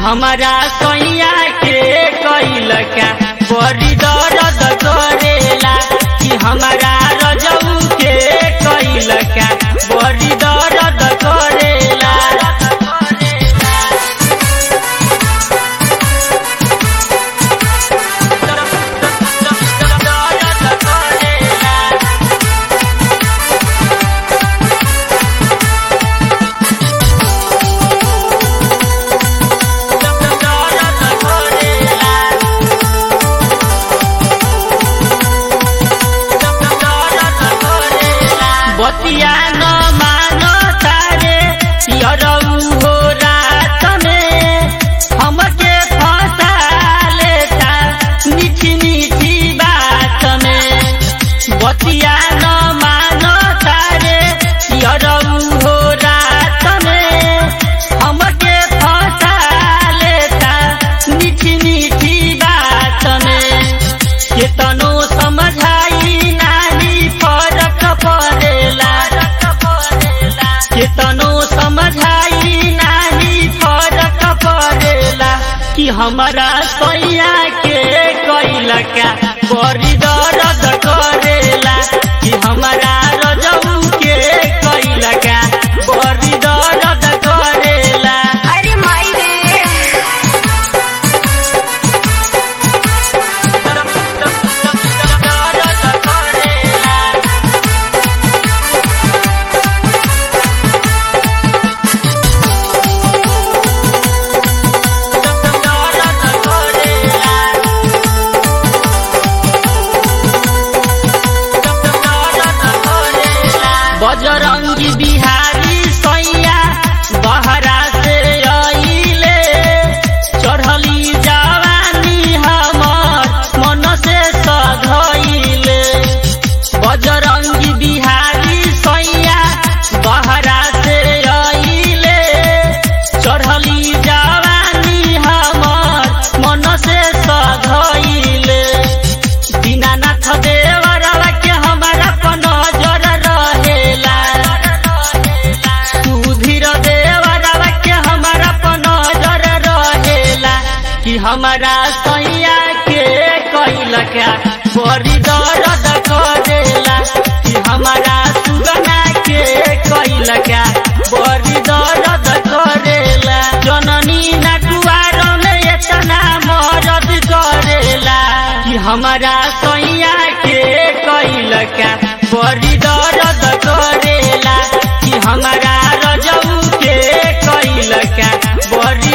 हमारा सैया के कैल का बड़ी दर्द करेला कि हमारा रजऊ के कैल का बड़ी दर्द करेला दर्द करेला दर्द करेला बतिया न मान तारे यरऊ हो रात में हमके फंसा लेता मीठी मीठी बात में बतिया न मान तारे यरऊ हो रात में हमके फंसा लेता मीठी मीठी बात में केतनो समझाई नानी फरक परेला केतनो समझाई नानी फरक परेला कि हमारा सैया के कैल का बड़ी दर्द करेला कि हमारा रजऊ के कैल का बड़ी दर्द करेला अरे माई रे दर्द करेला दर्द करेला बजरंगी बिहारी सैया बहरा से अइले चढ़ली जवानी हमर मन से सधइले बजरंगी बिहारी सैया बहरा से अइले चढ़ली जवानी हमर मन से सधइले दीनानाथ देवरवा के हमारा पर नजर रहेला सुधीर देवरवा के हमारा पर नजर रहेला कि हमारा सैया के कैल का बड़ी दर्द करेला कि हमारा सुगना के कैल का बड़ी दर्द करेला जननी नटुआर में इतना मदद करेला कि हमारा सैया के कैल का बड़ी दर्द करेला कि हमारा रजऊ के कैल का बड़ी